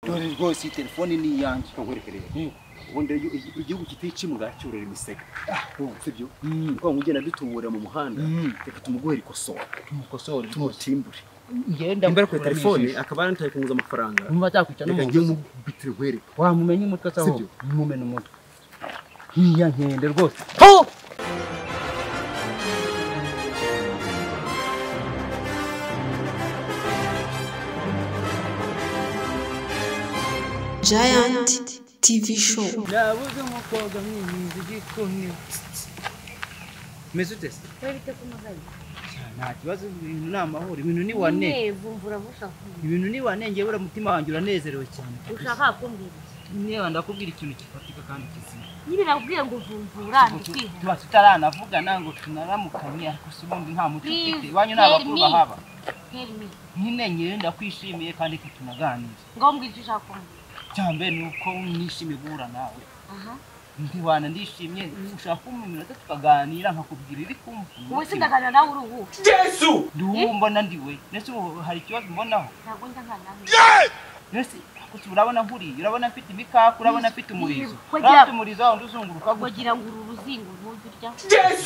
dore rwose iyi telefone ni iyanjye nkurekere ubundi iyo igihugu kiticimura cyorora imisega urumva ibyo Mm. kuko ngugenda dutubura mu muhanda Mm. reka tumuguhere ikosora tumukosore tumutimbure ngenda nimbara kuri telefone akaba yarantaye kunguza amafaranga numva zakwica reka n'umuntu njye nkubitire nkwereke wamumenya umutwe se Sibyo? ahubwo mumena umutwe nk'iya nkende rwose Giant TV Show. nabuze umukobwa mwinjiza igikoni meze ute se Wewe biteze umugani. nta kibazo ibintu ni amahoro ibintu ni wane Nyine vumbura bushaka kumbwira. ibintu ni wane ngewe uriya mutima wanjye uranezerewe cyane Ushaka kumbwira. iki? niba ndakubwira ikintu gifatika kandi kizima Nyine nakubwiye ngo vumbura tuba tutaranavugana ngo tunaramukanye ariko si ubundi nta muco Please, ufite iwanyu ni tell abakuru me. bahaba ndikwiherime. nyine ngewe ndakwishimiye kandi ko tunaganira Ngo mbwira icyo ushaka kumbwira. cyambe ni uko nishimiye guhura nawe Aha. ntiwana ndishimye ushaka kumpa iminota tukaganira nkakubwira iri kumva Wowe se ndaganira nawe uri ubu. nduwumbona ndiwe ndetse ubu hari ikibazo mbonaho Ntabwo njya nkana nawe. mbese gusa urabona nkuriye urabona mfite imikaka urabona mfite umurizo Yes, kugira- urabona umurizo wawe uzunguruka gutya Wagira ngo uru ruzingo ntumva urya.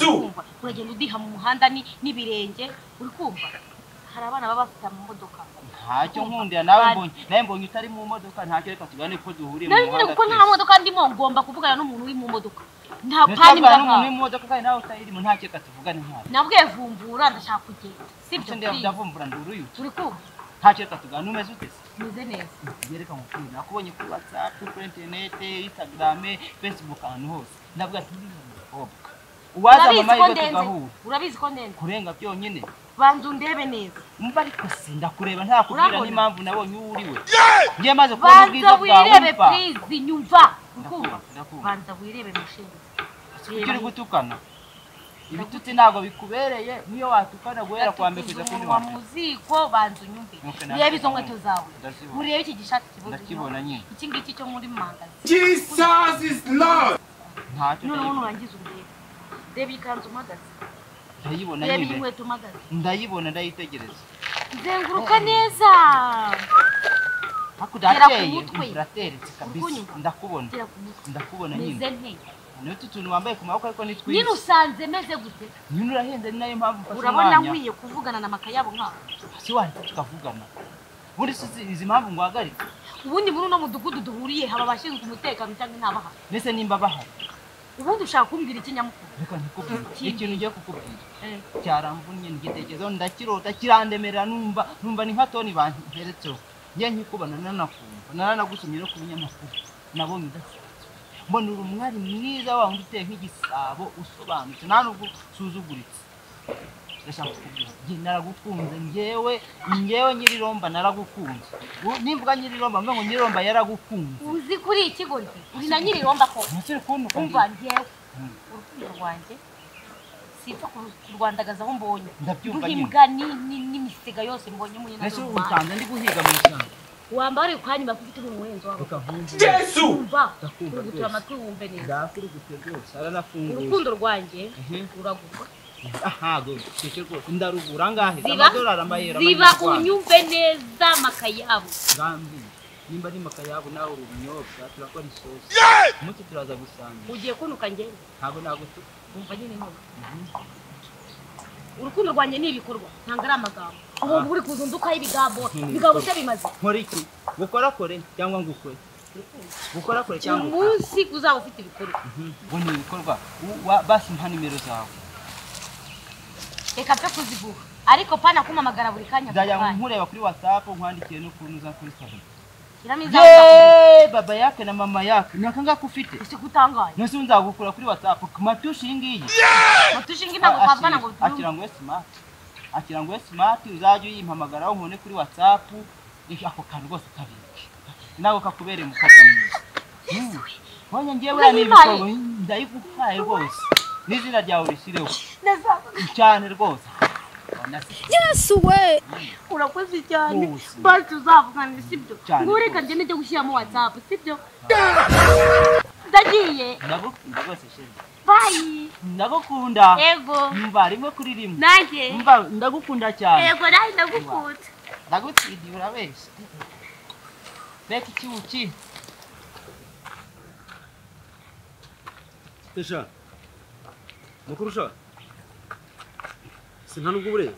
Urumva? Uragenda udiha mu muhanda ni- n'ibirenge. Uri kumva? Hari abana baba bafite mu modoka. ntacyo nkundira nawe mbonye nawe mbonye utari mu modoka ntacyo reka tugane ko duhuriye mu Nawe nyine muhanda kuko nta modoka ndimo ngomba kuvugana n'umuntu uri mu modoka. Nta pani ntacyo n'umuntu mbahawe. uri mu modoka kandi nawe utayirimo ntacyo reka tuvugane ntawe Nabwiye vumbura ndashaka kugenda. Sibyo? ndetse please. ndavumbura nduruyu Uri kumva? ntacyo reka tugane umeze utese Meze neza. yereka umupira nakubonye kuri whatsapp kuri internet instagram facebook ahantu hose ndavuga ati "Uriya ni umukobwa uwaza Urabizi ko amahirwe ndenze. tugahura Urabizi ko ndenze. kurenga byonyine Banza undebe neza. umva ariko si ndakureba ntakubwira Urabona? n'impamvu nabonye uwo uri we ngiye maze kubona Banza ubwiza bwawe wirebe mfa purizi nyumva. Ukumva? Ndakumva, ndakumva. Banza wirebe mushinga. ujye uri gutukana ibitutsi ntabwo bikubereye niyo watukana guhera kwa mbere kugeza kundi umunwa wambere mu ziko banza unyumve. Okay, nabyo Urebe izo ndabona. nkweto zawe. Ndazibona. Urebe iki gishati kibuze. Ndakibona nyine. Iki ngiki cyo muri mangazi. ntacyo Noneho ndayibona nurangiza urebe. Reba iyi kanzu mpagaze. ndayibona Reba iyi nyine nkweto mpagaze. ndayibona ndayitegereza Zenguruka neza. hakurya Gera ku hakeye mutwe. imvura ateretse kabisa Urikunyumva? ndakubona Gera ku mutwe. ndakubona nyine Meze neza. niyo utu tuntu wambaye ku maboko ariko ni Nyine twiza usanze meze gute? nyine urahenze ni nayo mpamvu mfashe Urabona umwanya nkwiye kuvugana na makayabo nk'aho. si wahita tukavugana ubundi si izi- izi mpamvu ngo uhagarike ubundi muri uno mudugudu duhuriye haba abashinzwe umutekano cyangwa intabahari mbese nimba bahari ubundi ushaka kumbwira iki nyamukuru reka ntikubwire ikintu ugiye kukubwira Eh, cyaramvunnye ngitekerezaho ndakirota kirandemerera numva numva ni nka toni banteretseho njye nkikubona nanakumva nananagusomye no ku binyamakuru nabonye udasanzwe mbona uri umwari mwiza wa wundi uteye nk'igisabo usobanutse nta nubwo usuzuguritse ndashaka kukubwira njye naragukunze njyewe njyewe nyir'iromba naragukunze U- nimvuga nyir'iromba mvuga ngo nyir'iromba yaragukunze uzi kuri iki kigo ndi uri na nyir'iromba ko umusore kubona umva ngewe urukundo rwanjye sipfa kurwandagaza aho mbonye Ndabyumva nduha nyine. imbwa ni- ni- n'imisega yose mbonye muri mbese utanze ndi guhiga mu ishyamba wambara uri kwanyuma kuko ufite n'umuhenzo wawe reka nkumve wumva Ndakumva urugutira rwose. amatwi wumve neza ndakirigute rwose aranafunguye urukundo rwanjye Mhm. uragurwa ahago keke rwose ndarugura angahe ziba amadolari amayero ziba unyumve neza makayabo gambi nimba ari makayabo nawe uri ubunyobwa turakora isosi umuti turaza gusangira ugiye kunuka ngende ntabwo nagutuka wumva nyine none urukundo rwanjye ni ibikorwa ntabwo ari amagambo ahubwo uri kuza undukaho ibigambo Ni ibigambo ibikorwa. se bimaze nkora iki gukorakore cyangwa ngukore gukorakore cyangwa ngukore umunsi uzaba ufite ibikorwa ngo ni ibikorwa U- wa- basi mpa nimero zawe reka mfe kuziguha ariko pana kumamagara buri kanya buri nzajya kanya nkureba kuri whatsapp nkwandikiye no kuri uza kuri instagram shyiramo izawe yeee baba yake na mama yake ni akangaka ufite ese kutangaye nose nzagukura kuri whatsapp ku matushi iyi ngiyi mutushinga intango twavugana ngo akira ngo we simati akira ngo we simati uzajya uyimpamagaraho nkone kuri watsapu ako kantu rwose kabike ntabwo kakubereye umukobwa mwiza Mm. Mbonye ngewe uriya ni Urayimpaye. ibikorwa ndayiguhaye rwose n'izina ryawe urisireho tubyumve cyane rwose Urabona se? Yesu we! urakoze cyane Wose. basi uzavugana sibyo Cyane ngo reka rwose. njye nijya gushyiramo watsapu sibyo ndagiye ndagukunda rwose sheri bayi ndagukunda ego mba rimwe kuri rimwe nanjye mba ndagukunda cyane ego nanjye ndagukunda ndagutsidiye urabeshya mbega ikibuki Tesha. Mukurusha. Sinta nubwo bureye.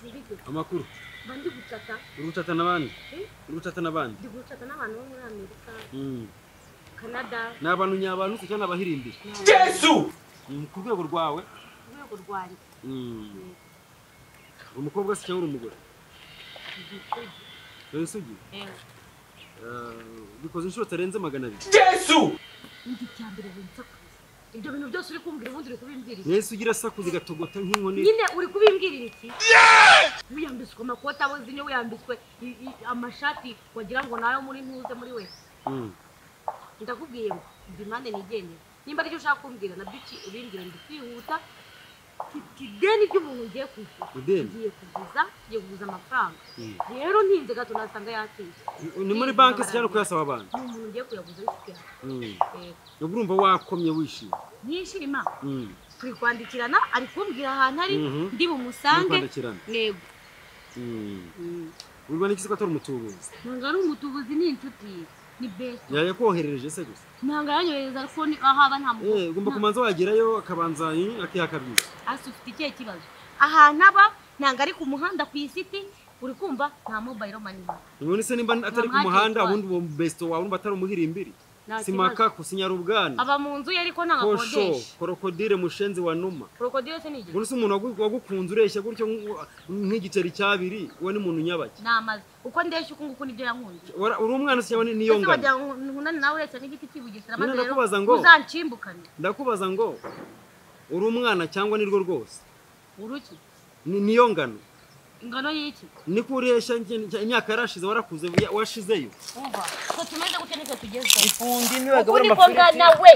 ntibigo Amakuru. mba ndi gutata Uri gutata n'abandi. Eh? Uri gutata n'abandi. ndi gutata n'abantu bo muri amerika Mm. canada Ni abantu nyabantu kuko ni abahirimbiri. Mm, Ku rwego rwawe. urwego rwanjye Mm. Uri umukobwa se cyangwa uri umugore? Uri isugi? yewe Eh, Bikoze inshuro zitarenze magana abiri. ndi icya mbere winsakuriza ibyo bintu byose uri kumbwira ubundi uri kubimbwirira iki? Yesu ugira sakuza igatogota nk'inkoni. nyine uri kubimbwirira iki wiyambitswe amakoti aboze niyo wiyambitswe i- i- amashati wagira ngo ni ayo muri ntuze muri we Mm. ndakubwiye ngo ndi impande nigendera nimba aricyo ushaka kumbwira nabyo uki- ubimbwira ndi kwihuta mfite ideni ry'umuntu ngiye kwishyura Ideni? ngiye kuguza ngiye kuguza amafaranga Mm. rero ntinze gato nasanga yatinze Ni muri banki se cyangwa uri kuyasaba abantu. ni umuntu ugiye kuyaguza wifitiye Mm. Eh, Ubwo urumva wakomye wishimye. nishima Mm. turi kwandikirana ari kumbwira ahantu ari Mhm. ndi bumusange Muri kwandikirana. ntego Mm. Uri rwanda iki se ko atari umutubuzi? ntabwo ari umutubuzi ni inshuti ye ni besi yayakoherereje se gusa ntabwo yanyohereza ariko ni aho aba nta mugore. Eh, ugomba Nta- kumanza wagerayo akabanza eh, akihakabyiza hasi ufite ikihe kibazo ahantu aba ntabwo ari ku muhanda ku isiti uri kumva nta mobayiro mani none se nimba atari ku Mama, muhanda ntitwara. ubundi uwo besito wawe urumva atari umuhirimbiri Nta kibazo. simakaku sinyarubwana aba mu nzu ye ariko ntabwo kosho akodesha korokodire mushenzi wa numa krokodile se ni igihe buri se umuntu wagu- wagukunze ureshya gutyo nk- nk'igiceri cy'abiri we ni umuntu nyabake ni amazi uko ndeshya uku nguku nibyo yankunze Wara- uri umwana se cyangwa ni- niyo ese ngano wagira ngo nkunane nawe ureshya n'igiti cy'ibugesera maze Nyine rero ndakubaza ngo- uzanshimbukane ndakubaza ngo uri umwana cyangwa nirwo rwose uruki Ni- niyo ngano ingano y'iki niko ureshya njye- imyaka yarashize warakuze ya- washizeyo umva twe tumeze gutya nitwe tugezeho ifundi uku niko ngana we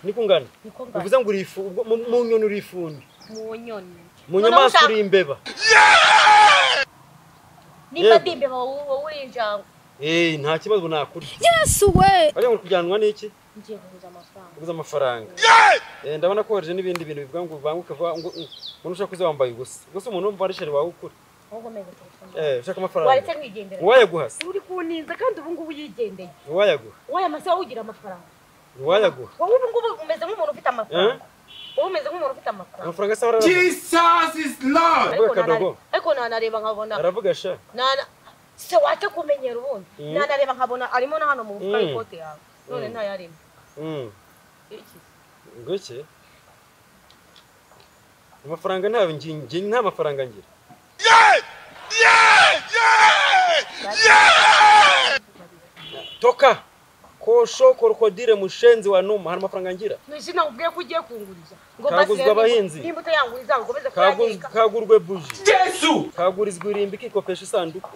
niko ngana niko ngana bivuze ngo uri ifu ubwo- mu- mu nyoni uri ifundi mu nyoni mu nyamaswa uri uri imbeba nimba Yego. ndi imbeba wowe wowe uri injangwe Eh, nta kibazo nakurya Yesu we! bariya ngo kujyanwa n'iki ngiye kuguza amafaranga uguze amafaranga Eh, ndabona ko waje n'ibindi bintu bivuga ngo banguke vuba ngo mm, umuntu ushaka uze wambaye ubusa gusa umuntu wumva arishari wawe ukura ahubwo meze telefone Eh, ushaka amafaranga waretse wigendera uwayaguhase uri kuninza kandi ubu ngubu yigendeye uwayaguha wowe amasaha ugira amafaranga uwayaguha wowe ubu ngubu umeze nk'umuntu ufite amafaranga wowe umeze nk'umuntu ufite amafaranga amafaranga se barara Jesus is Lord! ariko Avuga akadogo. nanare- ariko nanareba nkabona aravuga sha nana se wace kumenyera ubundi Mm. nanareba nkabona arimo na hano mu mufuka Mm. w'ikote yawe none Mm. ntayarimo Mm, iki gutya amafaranga nta ngi- ngi- nta mafaranga ngira toka kosho korokodire mushenzi wa numa hari amafaranga ngira nishina nkubwiye ko ugiye kunguriza ngo Kaguzwe mbasire abahinzi. nimba utayanguriza ngo ngomeze Kagu- kuyateka kagurwe buji kagurizwa irimbi ikikopesha isanduku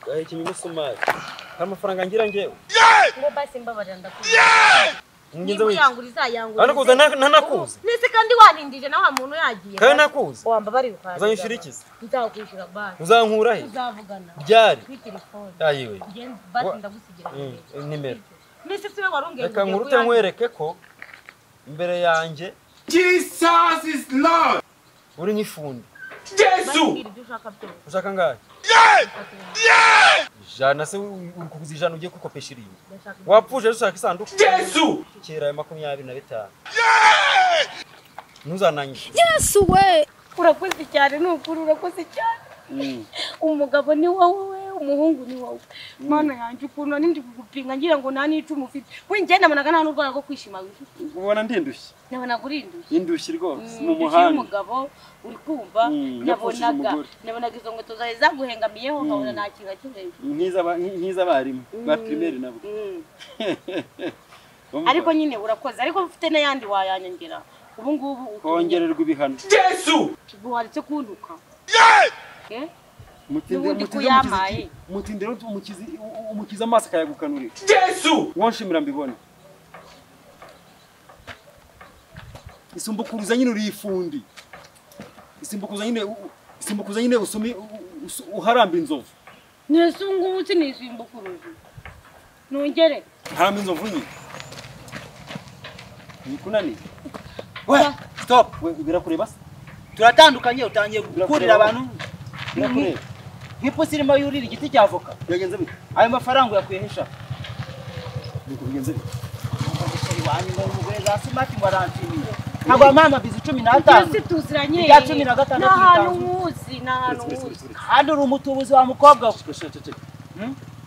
gahekenya umusumari hari amafaranga ngira ngewe ngo basi mbabarira ndakubwira ngenza niba wese uyanguriza yanguriza anakuza ntanakuzi nese kandi wanindije nawe wa muntu yagiye kandi nakuzi wambabarira ukaza uzanyishyura iki se? nzakwishyura banki uzankura he tuzavugana ryari kuri telefone ayiwe Nge- basi Wa- ndagusigira Mm, nimero. nimero. Mbese siwe wari ungenze reka ugiye nkuru kuyangira. utanywereke ko imbere yanjye Jesus is Lord! uri nyifundi Mbabwira ibyo ushaka byose ushaka ngahe ufatira. jana se uri kuguza ijana ugiye kwikopesha irimbi Ndashaka ibyo- wapfuje ushaka isanduku kera ayo makumyabiri na bitanu ntuzanangize Yesu we! urakoze cyane ni ukuri urakoze cyane umugabo ni wowe umuhungu ni wowe mana yanjye ukuntu nari ndi kugupinga ngira ngo nta n'icumu ufite we njye nabonaga nta n'urwara rwo kwishima wifite ubona ndindushye nabonaga urinduye indushye rwose Mm, ndetse umugabo uri kumva Mm, yapfushije nabonaga umugore. nabonaga izo nkweto zawe zaguhengamiyeho nkabona nta kintu na kimwe nk'iz'abarimu ba pirimeri nabo Mm. ariko nyine urakoze ariko ufite n'ayandi wayanyongera ubu ngubu utumye- kongererwa ibihano waretse kunduka Eh? Mutinde- N'ubundi mutinde kuyampaye. umukize- mutinde rero umukize umukize amaso akayagukanurira wowe nshimira mbibone isimbukuruza nyine uri ifundi isimbukuza nyine u- u- isimbukuza nyine usumi u- u- usu- uharamba inzovu nese ubu ngubu sinisimba ukuruzi nongere haramba inzovu nyine ntikunaniye we stop we birakureba se turatandukanye utangiye gukurira abantu birakureba nk'ipusi irimo yurira igiti cya avoka byagenze bite ayo mafaranga uyakuye n'ishaka nuko bigenze bite umusheri wanjye ngo umugore za simati ngo aranshimiye ntabwo wampambabiza icumi n'atanu byose tuziranye Irya cumi na gatandatu ni ahantu bitanzwe. muzi ni ahantu uretse uretse muzi uretse kandi uri umutubuzi wa mukobwa we uretse uretse uretse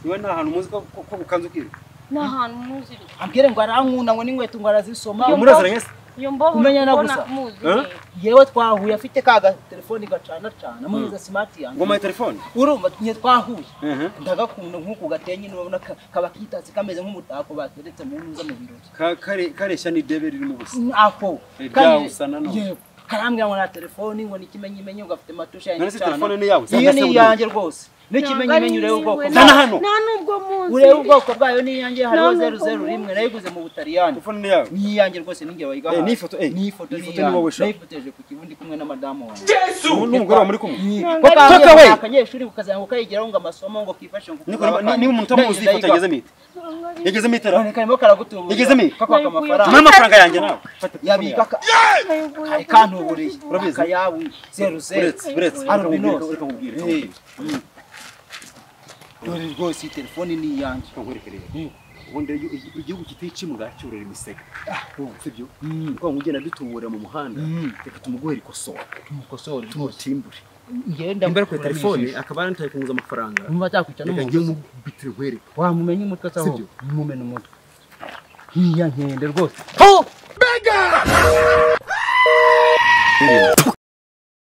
niwe nta hantu muzi ko ko- ko bukanze ukiri ni ahantu muzi ambwire ngo arankunda ngo n'inkweto ngo arazisoma Iyo muraziranye se iyo mbogo Kumenyana ubona gusa. muzi Eh? yewe twahuye afite ka gatelefoni gacana cana amuhereza simati yanjye ngoma ya telefone urumva nye twahuye Mhm. ndagakunda nk'uku gatenye niba ubona ka- kaba kitatse kameze nk'umutako bateretse mu ntuza mu birori Ka- kare- kareshya n'idebe ririmo ubusa aho Eh, kandi- byawusa nanone. yego karambwira ngo na telefoni ngo n'ikimenyimenyi ugafite matushe yanjye None se cana. telefone ni yawe? iyo Cyangwa se ni uri- iyanjye rwose n'ikimenyimenyi urebe ubwoko Na- bwayo. na hano. nta n'ubwo muzi urebe ubwoko bwayo n'iyanjye hariho None zeru zeru ubu- rimwe nayiguze mu butaliyani telefone ni yawe ni iyanjye rwose ninjye wayigahaye Eh, n'ifoto, eh, n'ifoto iyi ni foto ni wowe iyanjye sha. nayifoteje ku kibundi kumwe na madamu wanjye Jesu! n'umugore wawe muri kumwe Toka we! we! Akanyeshuri ukazanga ukayigiraho ngo amasomo ngo kifashe ngo niko niba niba umuntu amuzi ifoto yagezemo ite yagezemo ite ra None karimo karagutubura. Yagezemo iyi? Kakwaka mpa amafaranga. amafaranga yanjye nawe fata telefone Yabika yawe ka- kari kantuburiye. Urabizi? Akayabu zeru zeru. uretse uretse Hano reka binoze. nkubwire reka Eh, nkubwire Dore rwose iyi telefoni ni iyanjye. reka nkwereke rero ubundi iyo- iyo- igihugu kiticimura cyurira imisega sibyo Mm. kuko ngo ugenda dutubura mu muhanda Mm. reka tumuguhere ikosora Mukosore rwose. tumutimbure Njyewe imbere kuri ndamukuramo telefone ijisho. akaba yarantaye kunguza amafaranga Numva atakwica no reka mu ngiye nzu. mubitire nkwereke Wamumenya umutwe se ahubwo? Sibyo. Mumena umutwe. Ni iya nkende rwose. Ho!